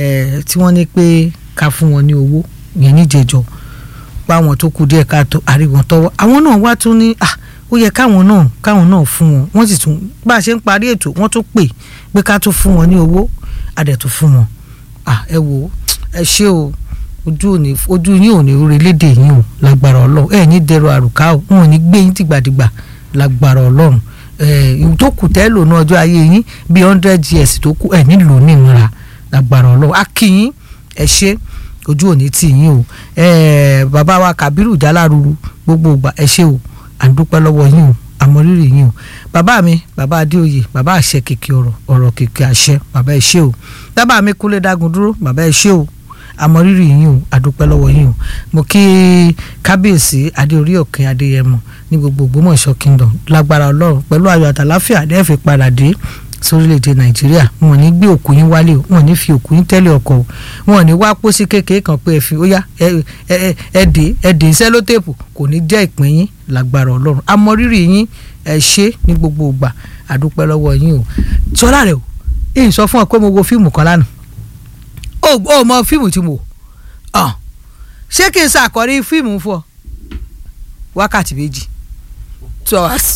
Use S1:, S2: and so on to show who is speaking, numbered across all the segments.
S1: eh, tí wọ́n ní pé ká fún wọn ní owó yẹn níjẹ̀jọ́ pa àwọn tó kù díẹ̀ káàtó àríwọ̀n tọwọ́ àwọn náà wá tún ní ah ó yẹ káwọn náà káwọn náà fún wọn wọ́n sì tún bá a ṣe ń parí ètò wọ́n tún pè pé ká tún fún wọn ní owó àdẹ̀tún fún wọn ah ẹ wò ó ẹ ṣé o ojú òní ojú yín ò ní orílẹ̀-èdè yín o lágbára ọlọ́run ẹ ní dẹrọ àrùká o wọn ò ní gbé yín tìgbàdìgbà lágbára ọlọ́run ẹ tó kù tẹ́ lò ní ọjọ́ ayé yín bíi hundred years tó kù ẹ nílò nìmúra lágbára ọlọ́run á kí yín ẹ ṣé ojú òní tì yín o ẹ bàbá wa Kàbírù Jálárúrú gbogbo ìgbà ẹ ṣé o à ń dúpẹ́ lọ́wọ́ yín o àmọ́rírì yín o bàbá mi bàbá Adéoyè bàbá àṣẹ kìkì ọ̀rọ̀ ọ̀rọ̀ kìkì àṣẹ bàbá ẹ ṣé o bàbá mi Kúnlé Dágun dúró bàbá ẹ ṣé o àmọrírì yín o àdúpẹ́ lọ́wọ́ yín o mo kí kábíyèsí adéorí òkè adéyẹmọ ní gbogbo Ògbómọ̀ṣọ́ kingdom lágbára ọlọ́run pẹ̀lú ayọ̀ àtàláfíà lẹ́ẹ̀fẹ̀ padà dé sórílẹ̀‐èdè nàìjíríà wọn ò ní gbé òkú yín wálé o wọn ò ní fi òkú yín tẹ́lẹ̀ ọkọ̀ o wọn ò ní wá pósí kékeré kan pé ẹ fi ó yá ẹ dé ẹ dé sẹ́lótèpù kò ní jẹ́ ìpín yín lágbára ọlọ́run àmọrírì yín ẹ ṣé ní gbogbo ìgbà àdúpẹ́ lọ́wọ́ yín o sọlá rẹ o èyí sọ fún ọ pé mo wo fíìmù kan lánàá ó ó mọ fíìmù tí mo ọ ṣé kí n ṣàkọrí fíìmù fún ọ wákàtí méjì two hours.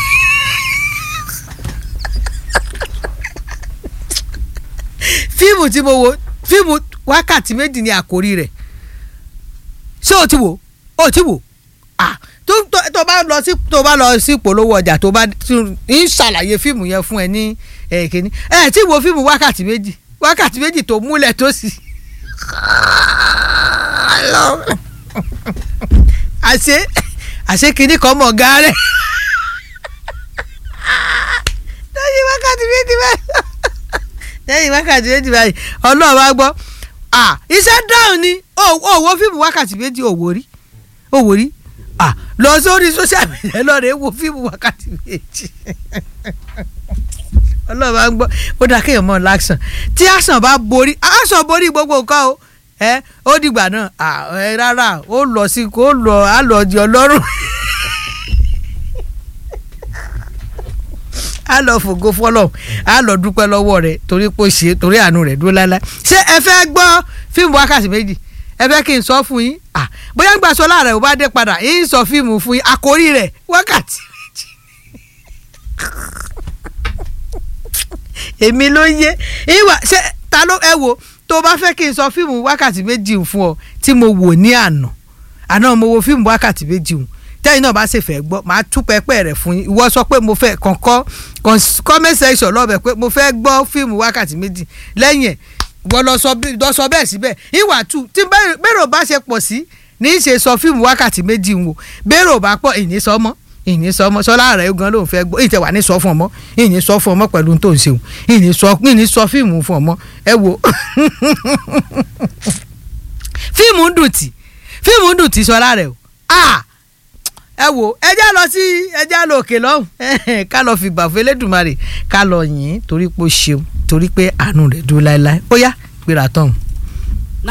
S1: fíìmù tí mo wo fíìmù wákàtí méjì ni àkórí rẹ̀ ṣé o ti wò o ti wò ah tó tó bá lọ sí tó bá lọ sí polówó ọjà tó bá ń ṣàlàyé fíìmù yẹn fún ẹ ní ẹ̀ẹ́kẹ́ni ẹ̀ tí wo fíìmù wákàtí méjì wákàtí méjì tó múlẹ̀ tó sì. àṣé àṣé kìíní kan mọ̀ gàárẹ̀ lẹ́yìn wákàtí méjì báyìí lẹ́yìn wákàtí méjì báyìí ọlọ́run bá gbọ́ iṣẹ́ dáhùn ni òwò fíìmù wákàtí méjì òwò rí òwò rí lọ sórí social media lọ́ọ̀rẹ́ wo fíìmù wákàtí méjì ọlọ́run bá ń gbọ́ ó dáa kéèyàn mọ̀ láṣàn tí àṣàn bá borí àṣàn borí gbogbo nǹkan o ẹ ó dìgbà náà ẹ rárá ó lọ sí kó lọ á lọ di ọlọ́run á lọ fògo fọlọ á lọ dúpẹ́ lọ́wọ́ rẹ̀ torí pé ó ṣe torí àánú rẹ̀ dúró láéláé ṣé ẹ fẹ́ gbọ́ fíìmù wákàtí méjì ẹ fẹ́ kí n sọ fún yín bóyá ń gbà sọ láàrẹ̀ ò bá dé padà yín sọ fíìmù fún yín àkórí rẹ̀ wákàtí méjì èmi ló yé ìwà ṣe ta ló ẹ wo tó bá fẹ́ kí n sọ fíìmù wákàtí méjì fún ọ tí mo wò ní àná àná mo wo fíìmù wákàtí méjì tẹ́yìn náà bá ṣe fẹ́ gbọ́ màá tú pẹ́pẹ́ rẹ̀ fún yín ìwọ sọ pé mo fẹ́ kọ̀ọ̀kan comment section lọ́bẹ̀ pé mo fẹ́ gbọ́ fíìmù wákàtí méjì lẹ́yìn ẹ̀ wọ́n lọ sọ bẹ́ẹ̀ síbẹ̀ ìwà tù tí bẹ́rò bá ṣe pọ̀ sí ní í ṣe sọ fíìmù wákàtí méjì wò bẹ́rò bá pọ̀ ìní sọ mọ́ ìní sọ ọmọ sọlá rẹ gan ló ń fẹ́ gbọ́ ìtẹ wà ní sọ fún ọmọ ìní sọ fún ọmọ pẹ̀lú tó ń ṣeun ìní sọ ìní sọ fíìmù fún ọmọ ẹ wo fíìmù ń dùn tì fíìmù ń dùn tì sọlá rẹ o ẹ wo ẹ já lọ sí ẹ já lọ òkè lọ́hùn ká lọ fi gbà fún Elédùmarè ká lọ yìn torí pé ó ṣeun torí pé àánú rẹ̀ dúró láéláé ó yá gbéra tọ̀hún.